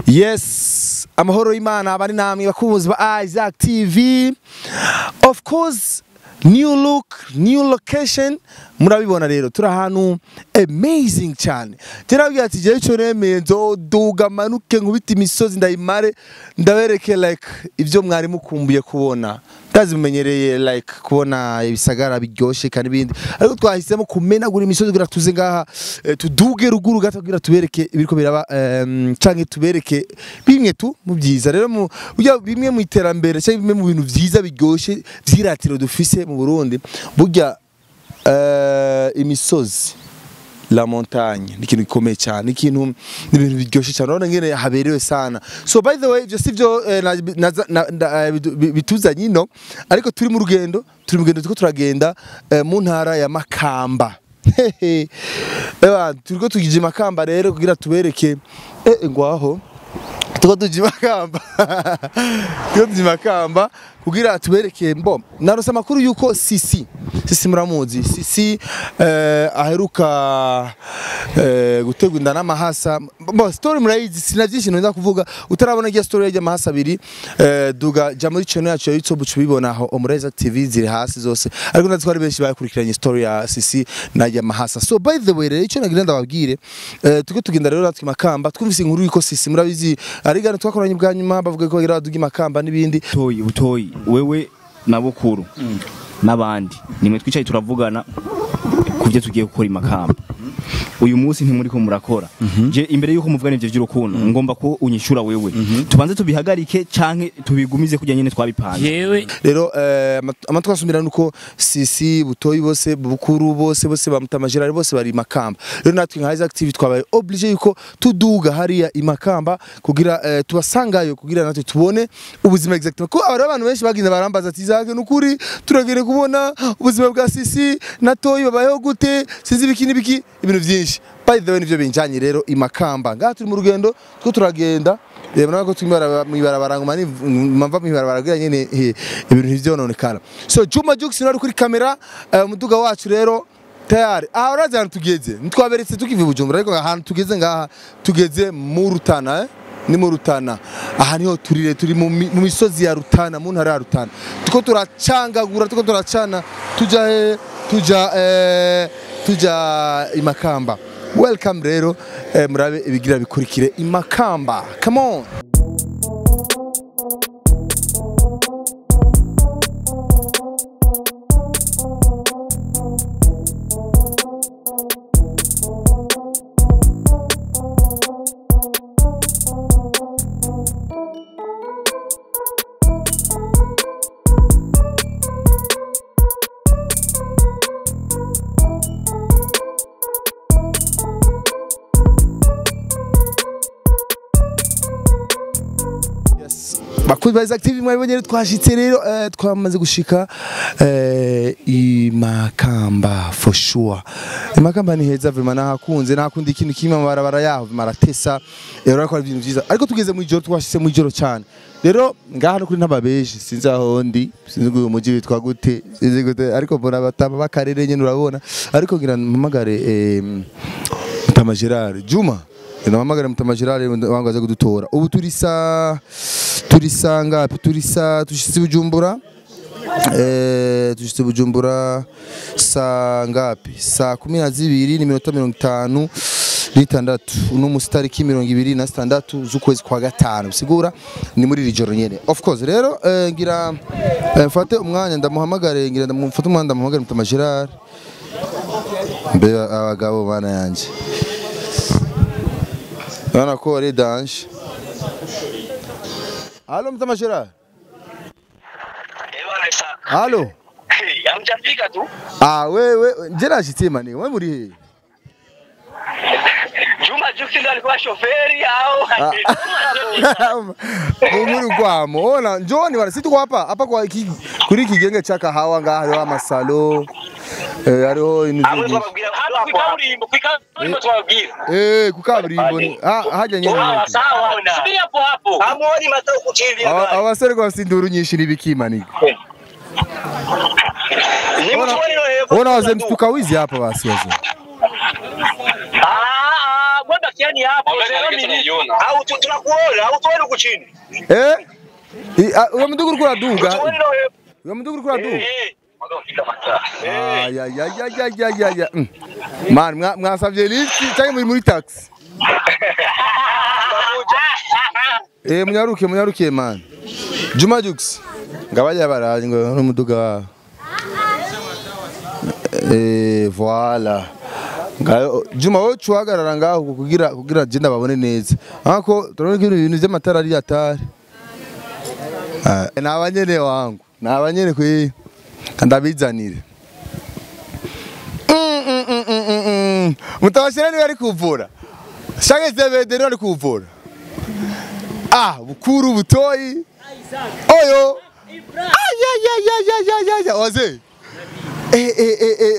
yes amahoro y'imana abari namwe bakunzi ba isaac tv of course new look new location murabibona rero turi ahantu amazing cyane terabwira ati jewe ico nemeye nzoduga manuke nkubita imisozi ndayimare ndabereke like ivyo mwari mukumbuye kubona ndazi mumenyereye like kubona ibisagara biryoshe kandi ibindi ariko twahisemo kumenagura imisozi kugira tuze ngaha eh, tuduge ruguru gato kugira tubereke ibiriko biraba em, canke tubereke bimwe tu mu byiza rero mu burya bimwe mu iterambere cyangwa bimwe mu bintu vyiza biryoshe vyiratiro dufise mu Burundi burya eh, imisozi la montagne ni ikintu gikomeye cyane ni ikintu ni ibintu biryoshye cyane urabona ngene haberewe sana so by the way ibyo si byo eh, na- na- na- na- eh, bitu- bi- bituzanye ino ariko turi mu rugendo turi mu rugendo turiko turagenda eh, mu ntara ya Makamba Hehe. Eba turiko tugije Makamba rero kugira tubereke eh ngwaho tuko tuje Makamba tuko tuje Makamba kugira tubereke mbo narose amakuru yuko sisi sisi muramuzi sisi eh, aheruka eh, gutegwa inda n'amahasa mbo story murayizi sina byinshi nza kuvuga utarabona igihe story y'amahasa mahasa abiri eh, duga ja muri channel yacu ya YouTube uca ubibona aho Omureza TV ziri hasi zose ariko ndazi ko ari benshi bakurikiranye story ya sisi na ya mahasa so by the way rero icyo nagira ndababwire eh, tuko tugenda rero natwe makamba twumvise inkuru yuko sisi murabizi arigana twakoranye bwa nyuma bavuga ko bagira baduga makamba n'ibindi butoyi butoyi wewe na bukuru n'abandi nimwe twicaye turavugana ku byo tugiye gukora imakamba uyu munsi ntimuriko murakora je imbere yuko muvugana ivyo vy'urukundo ngomba ko unyishura wewe tubanze tubihagarike canke tubigumize kujya nyene twabipanze yewe rero eh, amat- amatwi asumira nuko sisi butoyi bose bukuru bose bose bamutamajirari bose bari makamba rero natwe nka Isaac TV twabaye oblige yuko tuduga hariya imakamba kugira eh, tubasangayo kugira natwe tubone ubuzima exactement ko abari abantu benshi bagenda barambaza ati Isaac nukuri turagere kubona ubuzima bwa sisi na toyi babayeho gute sinzi ibiki n'ibiki ibintu byinshi by the way nivyo binjanye rero imakamba ngaha turi mu rugendo two turagenda reba nako tumibara mwibarabara ngoma ni mava mwibarabara kugira nyene eh, ibintu ntivyononekana so Juma Jux nari kuri kamera eh, umuduga wacu rero tayari aha urazi ahantu tugeze ntitwaberetse tukiva i Bujumbura ariko ahantu tugeze ngaha tugeze mu Rutana eh? ni mu Rutana aha niho turire turi mu mi- mu misozi ya Rutana mu ntara ya Rutana tuko turacangagura tuko turacana tuja he tuja eh, tuja imakamba welcome rero eh, murabe ibigira bikurikire imakamba come on Yes. bakuzi ba Isaac TV mwabonye rero twashitse rero eh, twamaze gushika eh, imakamba for sure imakamba ni heza vema nahakunze nakundi ikintu kimwe amabarabara yaho maratesa rero ariko ari ibintu byiza ariko tugeze mu ijoro twashitse mu ijoro cyane rero ngaha no kuri ntababeshi sinzi aho ndi sinzi ngo uyu mujyi witwa gute sinzi gute ariko mbona batama bakarere nyene urabona ariko ngira mpamagare eh, Mutama Gerard Juma Ndamamagara Mutama Gerard wangaza kudutora ubu turi sa turi sa ngapi turi sa tushitse Bujumbura eh tushitse Bujumbura sa ngapi saa kumi na zibiri n'iminota mirongo itanu n'itandatu uno musi tariki mirongo ibiri na sitandatu z'ukwezi kwa gatanu bisigura ni muri iri joro nyene of course rero eh, ngira eh, mfate umwanya ndamuhamagare ngira ndamufate umwanya ndamuhamagare Mutama Gerard mbe abagabo bana yanje Urabona ko ari danje Halo Mtama Gerard Ewana sa. Halo Hamjafika tu. Ah wewe je nashitse mani wewe muri he Juma Juksi ndo alikuwa shoferi au? muri kwamo ona njoni bana situko hapa hapa kwa iki, kuri iki genge cha kahawa ngaha hariho amasalo eh hariho ibintu Amwe byinshi twababwira hano ku kaburimbo, ku kaburimbo twababwira. eh ku kaburimbo ni ah hajya nyene Sawa sawa. Subiri hapo hapo. Hamuoni matao kuchivi Aba- hapa. abasore kwa sinduru nyinshi nibikimani Ni mtu wani wewe. ona wazee mstuka wizi hapa basi wazee Ah, ah, gwenda Sebastiani hapo. Au tu- tunakuona, au tuone huku chini. Eh? I- ah, Uyo muduga uriko uraduga? Tuone na wewe. Uyo muduga uriko uraduga? Eh. Eh. Ay, ay, ay, ay, ay, ay, ay, ay. Mm. Man, mwa- mwasavye lift cyangwa muri muri taxi? Eh, munyaruke munyaruke man. Juma Jux. Ngabaje baraje ngo n'umuduga wawe. Eh, voilà. Ngayo Juma wowe cuhagarara ngaho kugira kugira je ndababone neza. Hako turabona ko ibintu by'amatara ari atari. Ah, ni abanyene wangu. Ni abanyene kwe. Kandabizanire. Mm, mm, mm, mm, mm, mm. Mutabashira niwe ari kuvura. Shage Zebede niwe ari kuvura. Ah, bukuru butoyi. Oyo. Ay ay ay ay ay ay ay. Waze. Eh eh eh eh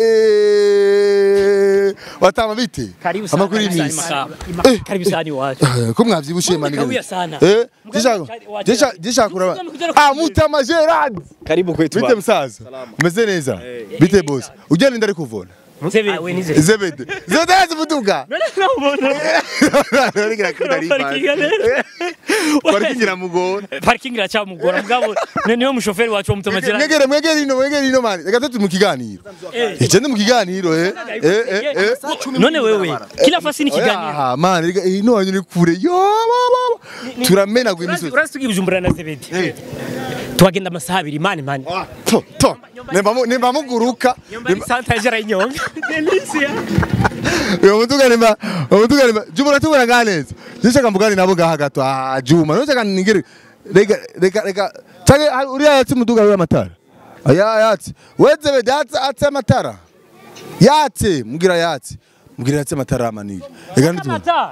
eh. Watama bite? Karibu sana. Amakuru karibu y'imisi. sana, Eh, Maka- Karibu sana iwacu. Eh, ko mwavyibushiye mani. Mugabira sana. Eh, Mugabira gishaka. cyane, wa Gisha Gerard. gishaka kuraba. Mugabira Ah, kujya- Mutama Gerard. karibu kwetu Bite musaza? Umeze neza? Bite boss? Ugenda ndari kuvura. Ah, we nize. Zebede. Zebede yazi muduga. None nawubona. Arigira kudari Parking ipanze. ane. Parking iramugora. Parking iracyamugora mugabo ne- niwe mushoferi wacu wa Mutama Gerard. Mwegere mwegere ino mwegere ino mani. Reka tuti mu kiganiro. Eh. Ije ndi mu kiganiro eh. Eh eh eh. None wewe kila fasi ni kiganiro. Ah, mani reka ino wanyu ni kure. Yo baba. Turamena gwe Urazi imisozi. urazi tugiye Bujumbura na Zebedi. Tuhagenda amasaha abiri mani mani. Ah, To to. Nemba mu- nemba muguruka. Yomba santage arayinyonga. Delicia. Uyo muduga nemba muduga nemba Juma tubona ganeza. Nishaka mbugani nabo gaha gato. Ah Juma nishaka ningere. Reka reka reka. Tage uriya yatsi muduga uriya matara. Aya yatsi. Weze be yatsi atse matara. Yatsi mugira yatsi. Mugira yatsi matara amaniye. Reka nituma. Mata.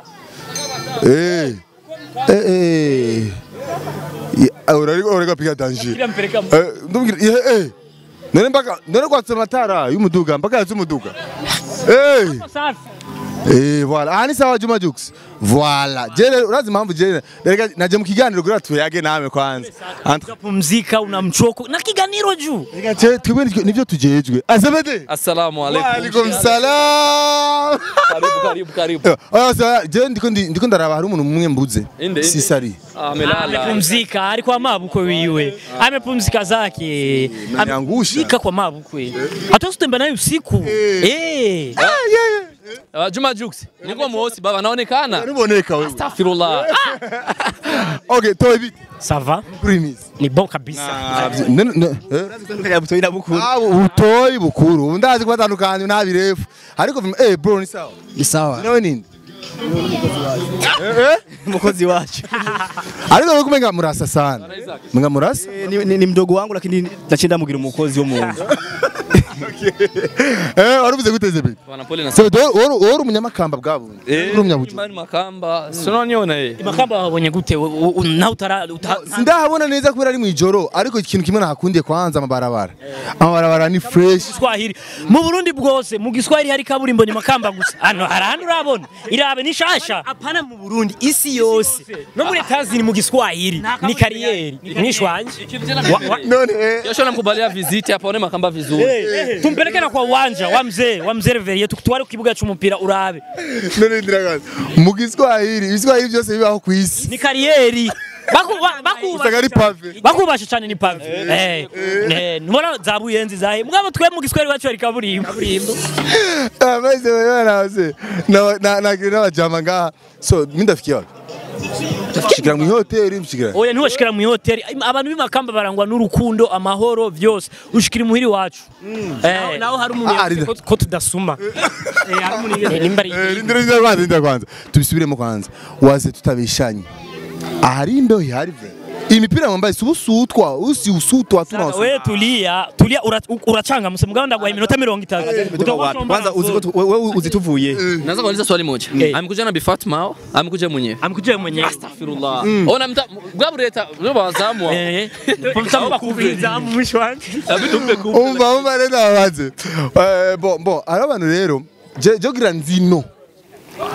Eh. Eh eh. Ya, Urari urega piga danger. Kila mpeleka mu- Eh ndumgira eh eh. None mpaka none kwatse matara y'umuduga mpaka yatsi umuduga. Eh. Safi. Eh voilà. Ah ni sawa Juma Jux. Voilà. Jere urazi impamvu jere reka naje mu kiganiro kugira tuyage nawe kwanza. Ant- Unapumzika una mchoko na kiganiro juu. Reka je twebwe nivyo- nivyo tujejwe. Azabede. Assalamu Wa alaikum. alaikum salam. Karibu karibu karibu. Eh, Aya sawa je ndiko ndi- ndiko ndaraba hari umuntu mumwe mbuze. Inde, inde. Sisari. Amelala. amepumzika alikuwa mabukwe wiwe amepumzika zake Unaniangusha. amepumzika kwa mabukwe hata usitembea naye usiku eh Uh, Juma Jux. Niko mweusi baba naonekana. Niboneka wewe. Astaghfirullah. Okay, toa hivi. sava Primis. ni bon kabisa Ne ne. eh? Kaya butoyi na bukuru. Ah, utoyi bukuru. Ndazi kubatandukanya ntabirefu. Ariko vima- eh bro ni sawa. Ni sawa. Nawe nini? Eh eh. Mukozi wacu. Ariko wewe kumenga murasa sana. Menga murasa? Eh, ni, ni, ni mdogo wangu lakini nachenda mugira umukozi wo mu nzu. Eh, waruvuze guteze bite? Bwana pole na So do woro woro umunyamakamba bwabo. Uri umunyabuju. Mani makamba. Sinoniona eh. makamba wabonye gute u- u- u- nawe utara uta- Sindahabona neza kubera ari mu ijoro ariko ikintu kimwe nahakundiye kwanza amabarabara. Amabarabara ni fresh. Kiswahili mu Burundi bwose mu Giswahili hari kaburimbo ni makamba gusa hano hari ahandi urabona irabe ni shasha hapana mu Burundi isi yose no muri Tanzania mu Giswahili ni kariyeri ni shwanje Wa- wa- None eh. Kesho namkubalia visit hapa one makamba vizuri. tumpeleke na kwa uwanja wa mzee wa mzee Reverie tukutware ku kibuga c'umupira urabe None ndiragaza. Mu Giswahili, ibiswahili byose bibaho ku isi. ni kariyeri Baku- ba- bakubashe Usanga ari cyane. pave. bakubashe cyane ni pave eh eh nubona za buyenzi zahe mugabo twe mu Giswahili wacu hari kaburimbo Amaze wewe naze. Na na na n'abajama ngaha. So mindafikia wapi? Shikira mu hoteli mshikira. oya ntiwashikira mu hoteli abantu b'imakamba barangwa n'urukundo amahoro vyose ushikira imuhiri wacu eh naho hari umuntu Ah, yavuze Rida. ko- ko tudasuma eh hari umuntu yavuze nimba ari Eh, Rindira rindira kwanza rindira kwanza. Tubisubiremo kwanza. Waze tutabishanye. Ahari imbeho ihari vre. Imipira mwambaye si usutwa, usi usutwa tuna usutwa. we tulia tulia ura- uracanga muse mugabo ndaguha iminota mirongo itatu Utakuwa wapi? somba Kwanza na uzi ko zoro. tu- wewe uzi tuvuye. Naweza kuuliza swali moja. Eh. Amekuja na Bi Fatma au amekuja mwenyewe? amkujie mwenyewe Astaghfirullah. Ona mta bwabu leta ndio bazamu. eh pomtamba kubiza mwisho wanje Abitumbe ku. Umva umva rero abaze. Eh bon bon, ari abantu rero je je gira nzino.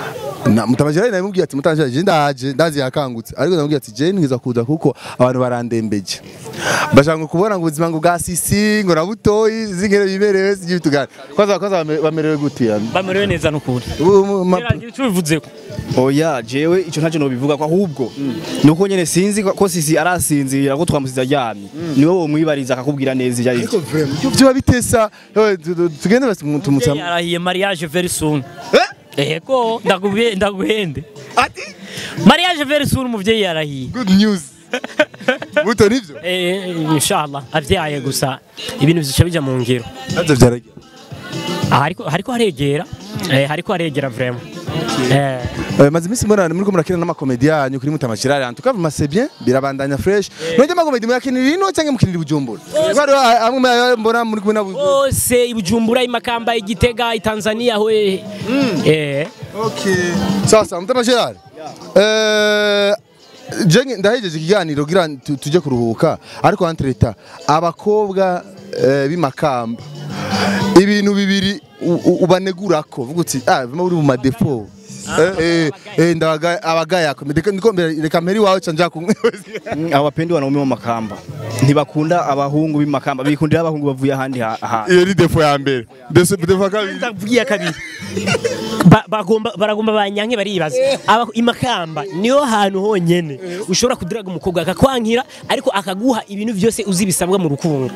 na mutamajirari namubwiye ati mutamajirari je ndaje ndazi yakangutse ariko namubwiye ati je ngiza kuza kuko abantu barandembeje bashaka kubona ngo ubuzima ngo bwa sisi ngo na butoyi zingere biberewe sijibitugana kwanza kwanza bame- bamerewe gute yani bamerewe neza n'ukuri Ubu mu- ma- Gerageza icyo bivuzeko oya jewe ico ntacyo nobivuga ko ahubwo nuko nyene sinzi ko ko sisi arasinzira ko twamusize aryamye niwe womwibariza akakubwira neza ivyo ari ariko vraiment ibyo biba bitesa eh, tu- tu- tugende basi mu- tumutsa yarahiye mariage very soon Ego ndaguhe ndaguhende ati mariage very soon umuvyeyi yarahiye good news buto nivyo Eh, inshallah avyaye gusa ibintu bizoca bija mu ngiro navyo vyaragiye Ah, hariko hariko haregera eh hariko haregera vraiment eh Eh, maze iminsi mbona muriko murakina n'amakomedi yanyu kuri mutamashirari en tout cas c'est bien birabandanya fresh none amakomedi muyakinira ino cyangwa mukinira i bujumbura bari amwe mu- mbona muri kumwe nabo bose ibujumbura imakamba igitega itanzania hwe eh okay sasa mutamashirari eh je ndahejeje ikiganiro gira tu- tuje kuruhuka ariko entre temps abakobwa eh, b'imakamba ibintu bibiri u- u- ubanegurako vuga uti ah vima uri mu madefo Eh, eh, eh, ndabaga abagaya ndiko ndiko mbere- reka mperi wawe canja kumwe Mm, abo bapendi wanaume b'amakamba ntibakunda abahungu b'imakamba bikundira abahungu bavuye ahandi ha- ahantu iyo ni defo ya mbere defo defo ya kabiri ndavugiye kabiri Ba- bagomba baragomba banyanke baribaza aba imakamba niyo hantu honyene ushobora kudiraga umukobwa akakwankira ariko akaguha ibintu byose uzi bisabwa mu rukundo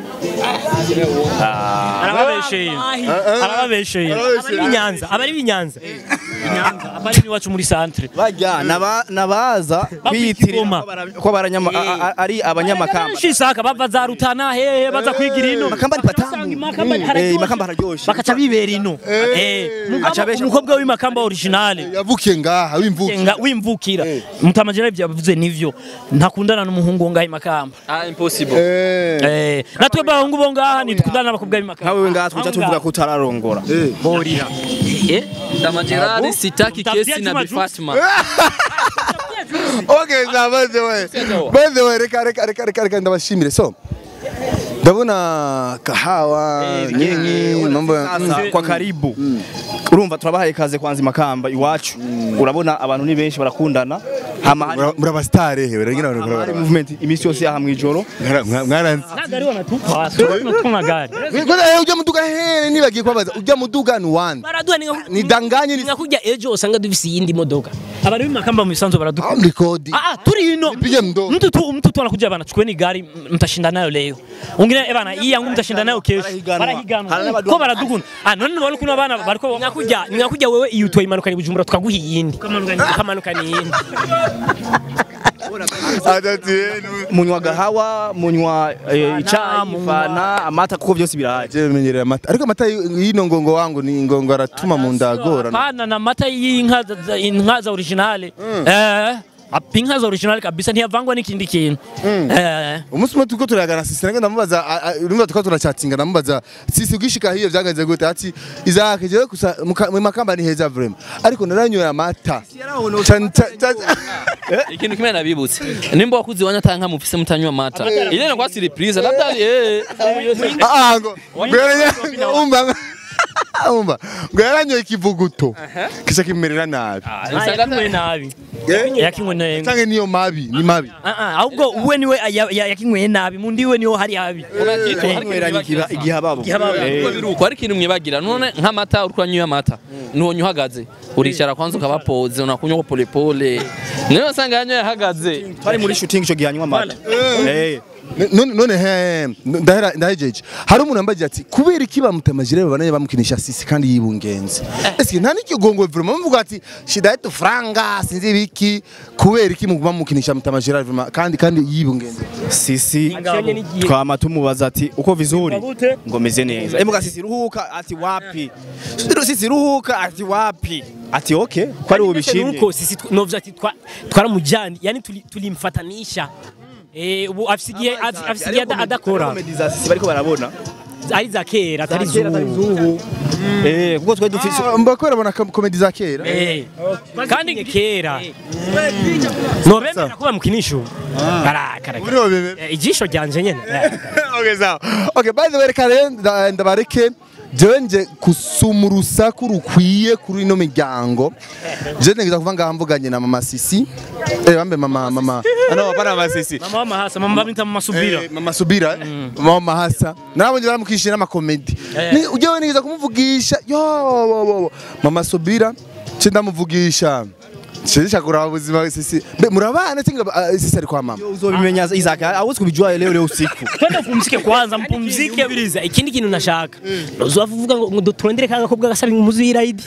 arababesheye arababesheye abari b'inyanza abari b'inyanza inyanza abari iwacu muri centre bajya naba- nabaza kwiyitirira Kigoma. ko bara- ko baranyama- a- a- ari abanyamakamba shishaka bava za rutana hehe baza kwigira ino Makamba ni patamu. Usanga imakamba Mm. hararyoshe. Eh, imakamba hararyoshe. bakaca bibera ino Eh, mugabo Aca abesha umukobwa w'imakamba originale yavukiye ngaha wimvuke Nga- wimvukira mutamajera byavuze nivyo ntakundana n'umuhungu wo ngaha imakamba Ah, impossible. Eh, natwe abahungu bo ngaha ntitukundana n'abakobwa b'imakamba nkawe ngaha twica tuvuga ko utararongora borira Eh? Tamajerari sitaki Utafutia kesi na Juma Bi Jux. Fatma. okay za by the way by the way reka reka reka reka reka ndabashimire so ndabona kahawa nyinyi mambo ya- Sasa, kwa karibu urumva turabahaye ikaze kwanza imakamba iwacu urabona abantu ni benshi barakundana hama hari- Mura- muraba star hewe rengina hari abantu movement imisi yose yaha mwijoro mwaranze Nagari wanatupa tunatuma gari Ngoja ujya muduga he nibagiye kwabaza ujya muduga ni wande baraduha ni nka- nidanganye ni nka ejo usanga dufise iyindi modoka abari b'imakamba mu bisanzwe baraduha amri kodi Ah, ah, turi ino Nipige mdomo. mtu tu mtu tu anakuja bana chukue ni gari m- mtashinda nayo leo ungine eh bana hii yangu mtashinda nayo kesho Barahiganwa. barahiganwa Hari n'abadu- ko baraduguna ah none wali kuna bana bariko nyakuja nyakuja wewe iyo utwaye imanuka ni bujumbura tukaguha iyindi ukamanuka ni iyindi adati yenu munywa gahawa munywa eh, icayi munywa- fana amata kuko byose birahari je menyerera amata ariko amata y'ino ngongo wangu ni ngongo aratuma mu ndagora pana na mata y'inka za- za- inka za originale eh ap- inka za originale kabisa ntiyavangwa n'ikindi kintu eh umunsi umwe turiko turagana sisi nagenda ndamubaza a- a- urumva turiko turachatinga ndamubaza sisi ugishika hiyo vyagenze gute ati izake jewe gusa muka- mu makamba ni heza vraiment ariko naranyoye amata Ca- ca- ca- Ikintu kimwe nabibutse. Nimba wakuzi wanya tanka mufise mutanywa mata. Ile ni kwa surprise labda eh. Ah, ah, ngo ngo yaranya- umva umva ngo yaranyoye ikivuguto kisha kimerera nabi yakinywe nabi yakinywe nabi canke niyo mabi ni mabi Ah, ah, ahubwo uwe niwe ya- ya- yakinyweye nabi mundi we niwo hari habi Nyweranye igiha- igihababo Igihababo. biruko ari ikintu mwibagira none nk'amata uriko uranywa amata nubonye uhagaze uricara kwanza ukaba pose unakunywa ko pole pole niyo usanga yanyoye ahagaze twari muri shooting ico gihanywa amata Eh. none none he ndahera ndahejeje hari umuntu yambaye ati kubera iki bamutamajire babanaye bamukinisha sisi kandi yibungenze eske nta n'ikigongo vraiment muvuga ati shida yetu franga sinzi ibiki kubera iki muguma mukinisha mutamajire vraiment kandi kandi yibungenze sisi Agashanye n'igihe. twama tumubaza ati uko vizuri Gute? ngo meze neza emuga sisi ruhuka ati wapi sisi ruhuka ati wapi ati okay ko ari ubishimye nuko sisi tw- novuga ati twa- twaramujyanye yani tuli- tulimfatanisha Eh, ubu afise igihe af- afise igihe ada- adakora Comedy za sisi bariko barabona ari za kera atari zubu eh kuko twe dufise mbakora bona komedi za kera Eh, kandi ni kera nobemera ko bamukinisha ubu barakara muri bobebe ijisho ryanje nyene Eh. okay sawa okay by the way reka rero nda- ndabareke jewe nje kusuma urusaku rukwiye kuri ino miryango je ntegeza kuva ngaha mvuganye na mama sisi eh bambe mama mama ano bana mama sisi mama w'amahasa mama bamwita mama subira Eh, mama subira eh? mama mahasa nabonye baramukishije n'amakomedi Ni- ujyewe nigeza kumuvugisha yo wo, wo, wo. mama subira ce ndamuvugisha Sisi kuraba ubuzima sisi mbe murabana tinga ah, sisi ari kwa mama uzobimenya Isaac awuzi kubijua leo leo usiku twende upumzike kwanza mpumzike biriza ikindi kintu nashaka uzavuga ngo ngo turondere kanga kobwa gasaba imuzira idi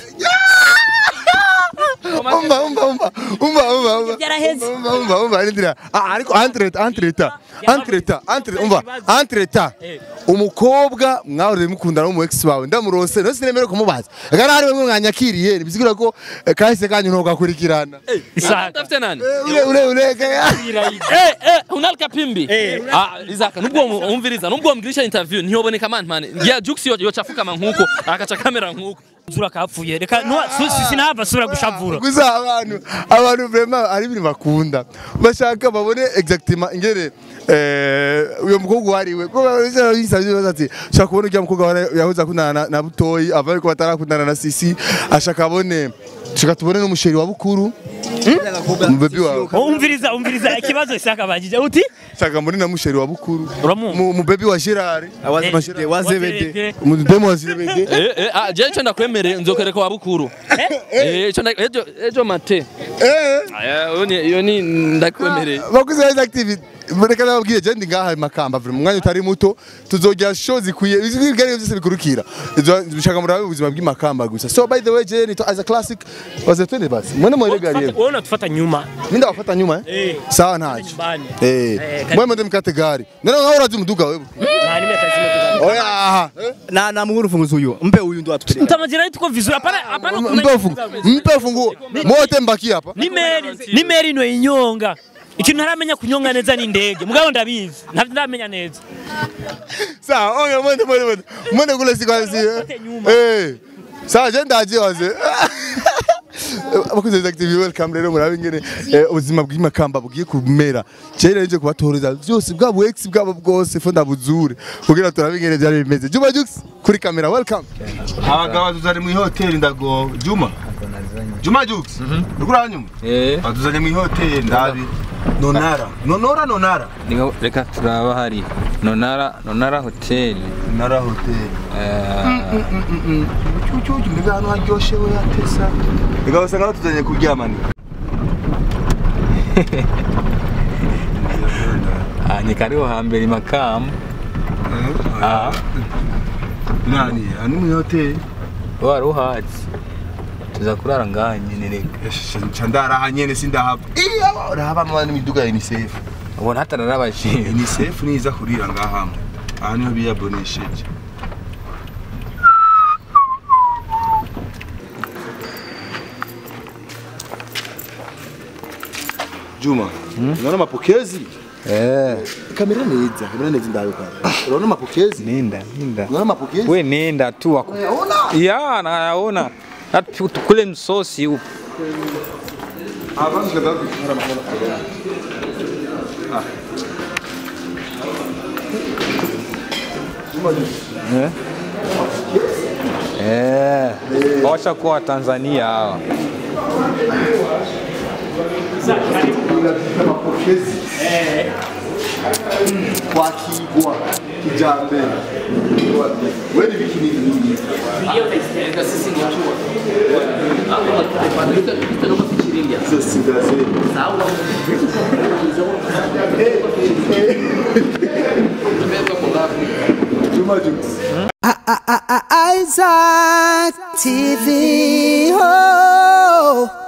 umva umva umva umva umva umva Byaraheze. umva umva umva ndira ah ariko entreta entreta entreta entre umva entreta umukobwa mwahoreye mukundana n'umu ex wawe ndamurose no sinemere kumubaza gara hari bamwe mwanyakiriye bisigura ko eh, kahise kanyu ntogakurikirana isaka Utafite nani? ule ule ule kaya Eh, eh, unalika pimbi. Ah, Isaka, nubwo umviriza, nubwo umgirisha interview ntiyoboneka man man. Ya Jux yo yochafuka mankuko, akaca kamera nkuko. zura kapfuye reka no sinava sura gushavura gusa abantu abantu vraiment ari ibintu bakunda bashaka babone exactement ingere eh uyo mukobwa wariwe ko yisabye baza ati shaka kubona ujya mukobwa wari- yahoze akundana na- na butoyi ava ko batarakundana na sisi ashaka abone shaka tubone n'umusheri wa bukuru umubebi wawe umviriza umviriza ikibazo isaka bagije uti shaka mbone na musheri wa bukuru Uramuzi? Mu- umubebi wa Gerard awazimashire wazebede umudemo wa Zebede Eh, eh, ah, je cyo ndakwemereye nzokereka wa bukuru. Eh, cyo nda- ejo ejo mate. eh Aya, yo ni yo ni ndakwemereye. bakuze neza activity reka nababwire je ndi ngaha makamba vure mu mwanya utari muto tuzojya show zikwiye ibigari byose bikurukira Izo- bishaka murabe ubuzima bw'imakamba gusa so by the way je nito as a classic waze twende basi mwene mwere gari wowe unatufata nyuma minda wafata nyuma eh Eh. sawa ntacyo nyumbani eh kari- mwe mwende mkate gari none ngaho urazi umuduga wewe nta nimwe atazime oya aha na na muhuru funguzo huyo mpe huyu ndo atupeleke mtamajira yetu kwa vizuri hapana hapana mpe ufungu mpe ufungu mote mbaki hapa ni meri ni meri no inyonga ikintu ntaramenya kunyonga neza ni indege mugabo ndabizi ntabyo ndamenya neza sawa oya mwende mwende mwende mwende kule sikwasi Wote nyuma. eh sawa je ndaje waze abakozi ba active welcome rero murabe ingene eh, ubuzima bw'imakamba bugiye kumera cyera nje kubatoreza byose bwabo ex bwabo bwose fo ndabuzure kugira turabe ingene byari bimeze Juma Jux kuri kamera welcome abagabo tuzari mu hoteli ndago Juma Juma Jux ukura nyuma Eh, batuzanye mu hoteli ndabi nonara nonora nonara niho reka turaba hari Nonara Nonara Hotel. nonara hoteli Eh, cyucyucyu mbega hano haryoshe we hatesa reka usanga batuzanye kuryamana ah, ni kariho hambere Makamba. Ah, nani ani mu hoteli wari uhazi. Tuza kurara ngaha nyene reka. chandara nyene sindahava iya urahaba mwana imiduga ya UNICEF Ubona hatararabashije. UNICEF niza kurira ngaha aha niho biyabonesheje Juma, unaona mapokezi? Eh, Kamera neza, kamera neza ndaruka. Unaona mapokezi? nenda, nenda. Unaona mapokezi? We nenda tu wako. Unaona? Ya, nayaona. Hata tukule msosi upo. Abantu kadhaa kuchora mkono. Eh? Eh. Washa kuwa Tanzania hawa. mapokezi kwakigwa kijambere wewe ni biki nini hizo sida zetu Juma Jux Isaac TV. Oh.